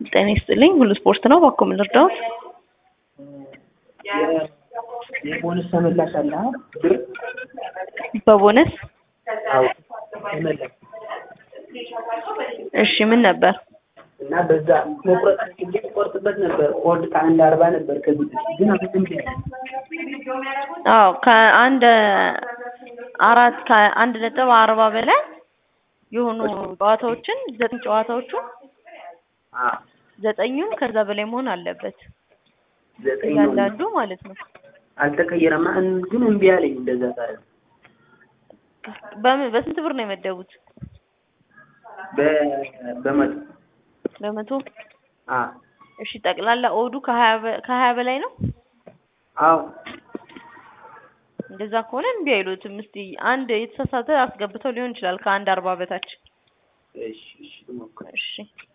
ጤና ይስጥልኝ ሁሉ ስፖርት ነው። እባክዎ ምን ልርዳዎት? የቦነስ ተመላሽ አለ አ ብር በቦነስ አዎ ተመላሽ እሺ ምን ነበር? እና በዛ መቁረጥ አስቤ ቆርጥበት ነበር ኮድ ከአንድ አርባ ነበር ከዚህ በፊት ግን አሁን እምቢ አለ። አዎ ከአንድ አራት ከአንድ ነጥብ አርባ በላይ የሆኑ ጨዋታዎችን ዘጠኝ ጨዋታዎቹ አዎ ዘጠኙም ከዛ በላይ መሆን አለበት ዘጠኝ ነው እያንዳንዱ ማለት ነው። አልተቀየረማ እን- ግን እምቢ አለኝ እንደዛ ታዲያ በምን በስንት ብር ነው የመደቡት? በ- በመቶ በመቶ አዎ እሺ ጠቅላላ ኦዱ ከሀያ በ- ከሀያ በላይ ነው። አዎ እንደዛ ከሆነ እምቢ አይሉትም። እስቲ አንድ የተሳሳተ አስገብተው ሊሆን ይችላል ከአንድ አርባ በታች እሺ እሺ ልሞክር እሺ